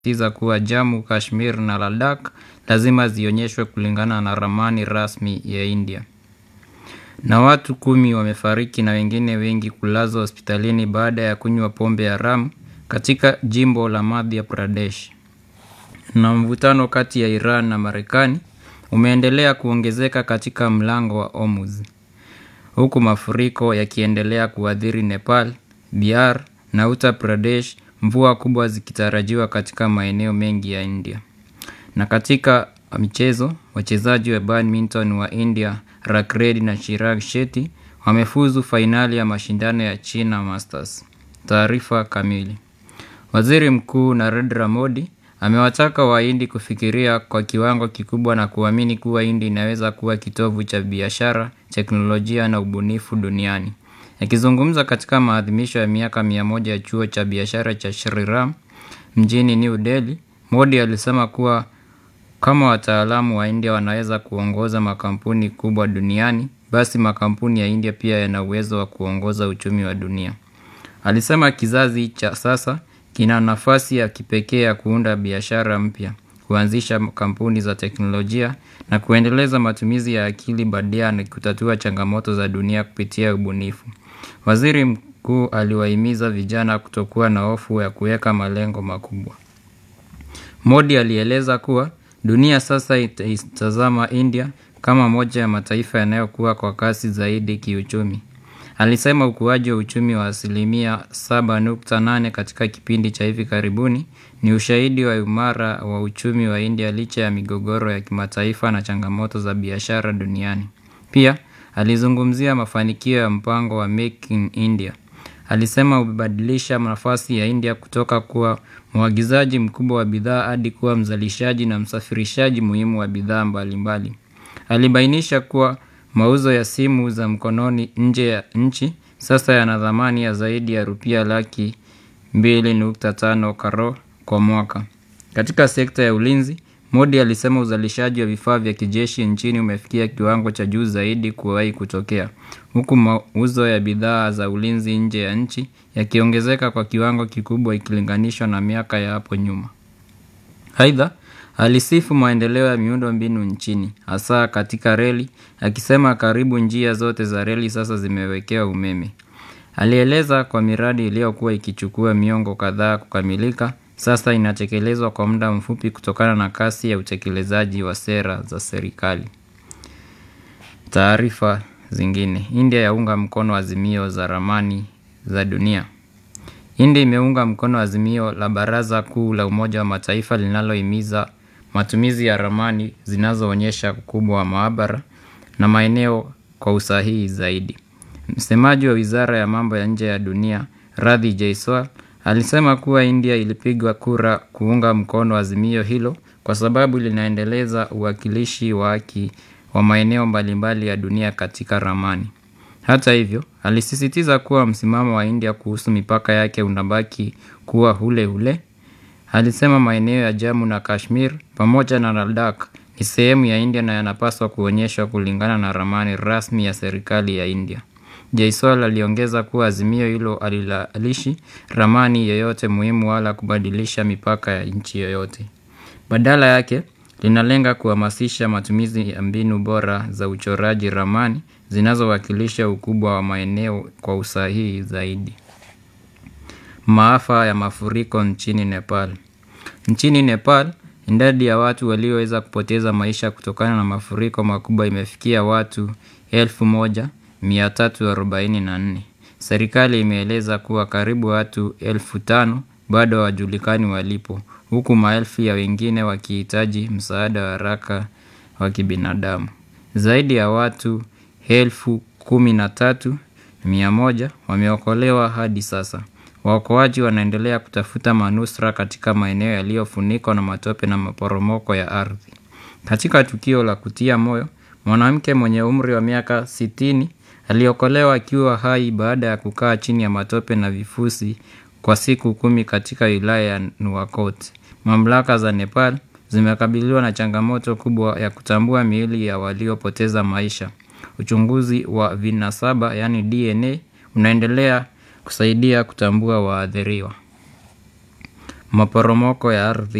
tiza kuwa Jammu, Kashmir na Ladakh lazima zionyeshwe kulingana na ramani rasmi ya India. Na watu kumi wamefariki na wengine wengi kulazwa hospitalini baada ya kunywa pombe haramu katika jimbo la Madhya Pradesh. Na mvutano kati ya Iran na Marekani umeendelea kuongezeka katika mlango wa Hormuz. Huku mafuriko yakiendelea kuathiri Nepal, Bihar na Uttar Pradesh, mvua kubwa zikitarajiwa katika maeneo mengi ya India. Na katika michezo, wachezaji wa badminton wa India Rakh Reddy na Chirag Shetty wamefuzu fainali ya mashindano ya China Masters. Taarifa kamili. Waziri Mkuu Narendra Modi amewataka Wahindi kufikiria kwa kiwango kikubwa na kuamini kuwa India inaweza kuwa kitovu cha biashara, teknolojia na ubunifu duniani. Akizungumza katika maadhimisho ya miaka mia moja ya chuo cha biashara cha Shri Ram mjini New Delhi, Modi alisema kuwa kama wataalamu wa India wanaweza kuongoza makampuni kubwa duniani, basi makampuni ya India pia yana uwezo wa kuongoza uchumi wa dunia. Alisema kizazi cha sasa kina nafasi ya kipekee ya kuunda biashara mpya, kuanzisha kampuni za teknolojia na kuendeleza matumizi ya akili bandia na kutatua changamoto za dunia kupitia ubunifu. Waziri mkuu aliwahimiza vijana kutokuwa na hofu ya kuweka malengo makubwa. Modi alieleza kuwa dunia sasa itaitazama India kama moja ya mataifa yanayokuwa kwa kasi zaidi kiuchumi. Alisema ukuaji wa uchumi wa asilimia 7.8 katika kipindi cha hivi karibuni ni ushahidi wa imara wa uchumi wa India licha ya migogoro ya kimataifa na changamoto za biashara duniani. Pia, alizungumzia mafanikio ya mpango wa Make in India. Alisema umebadilisha nafasi ya India kutoka kuwa mwagizaji mkubwa wa bidhaa hadi kuwa mzalishaji na msafirishaji muhimu wa bidhaa mbalimbali. Alibainisha kuwa mauzo ya simu za mkononi nje ya nchi sasa yana thamani ya zaidi ya rupia laki 2.5 crore kwa mwaka. Katika sekta ya ulinzi, Modi alisema uzalishaji wa vifaa vya kijeshi nchini umefikia kiwango cha juu zaidi kuwahi kutokea. Huku mauzo ya bidhaa za ulinzi nje ya nchi yakiongezeka kwa kiwango kikubwa ikilinganishwa na miaka ya hapo nyuma. Aidha, alisifu maendeleo ya miundo mbinu nchini, hasa katika reli, akisema karibu njia zote za reli sasa zimewekewa umeme. Alieleza kwa miradi iliyokuwa ikichukua miongo kadhaa kukamilika, sasa inatekelezwa kwa muda mfupi kutokana na kasi ya utekelezaji wa sera za serikali. Taarifa zingine. India yaunga mkono azimio za ramani za dunia. India imeunga mkono azimio la Baraza Kuu la Umoja wa Mataifa linalohimiza matumizi ya ramani zinazoonyesha ukubwa wa maabara na maeneo kwa usahihi zaidi. Msemaji wa Wizara ya Mambo ya Nje ya Dunia, Radhi Jaiswal, alisema kuwa India ilipigwa kura kuunga mkono azimio hilo kwa sababu linaendeleza uwakilishi wa haki wa maeneo mbalimbali ya dunia katika ramani. Hata hivyo, alisisitiza kuwa msimamo wa India kuhusu mipaka yake unabaki kuwa ule ule. Alisema maeneo ya Jammu na Kashmir pamoja na Ladakh ni sehemu ya India na yanapaswa kuonyeshwa kulingana na ramani rasmi ya serikali ya India. Jaiswal aliongeza kuwa azimio hilo halilalishi ramani yoyote muhimu wala kubadilisha mipaka ya nchi yoyote. Badala yake, linalenga kuhamasisha matumizi ya mbinu bora za uchoraji ramani zinazowakilisha ukubwa wa maeneo kwa usahihi zaidi. Maafa ya mafuriko nchini Nepal. Nchini Nepal, idadi ya watu walioweza kupoteza maisha kutokana na mafuriko makubwa imefikia watu 1344. Serikali imeeleza kuwa karibu watu elfu tano bado hawajulikani walipo, huku maelfu ya wengine wakihitaji msaada wa haraka wa kibinadamu. Zaidi ya watu elfu kumi na tatu mia moja wameokolewa hadi sasa. Waokoaji wanaendelea kutafuta manusura katika maeneo yaliyofunikwa na matope na maporomoko ya ardhi. Katika tukio la kutia moyo, mwanamke mwenye umri wa miaka sitini aliokolewa akiwa hai baada ya kukaa chini ya matope na vifusi kwa siku kumi katika wilaya ya Nuwakot. Mamlaka za Nepal zimekabiliwa na changamoto kubwa ya kutambua miili ya waliopoteza maisha. Uchunguzi wa vinasaba yaani DNA unaendelea kusaidia kutambua waathiriwa. maporomoko ya ardhi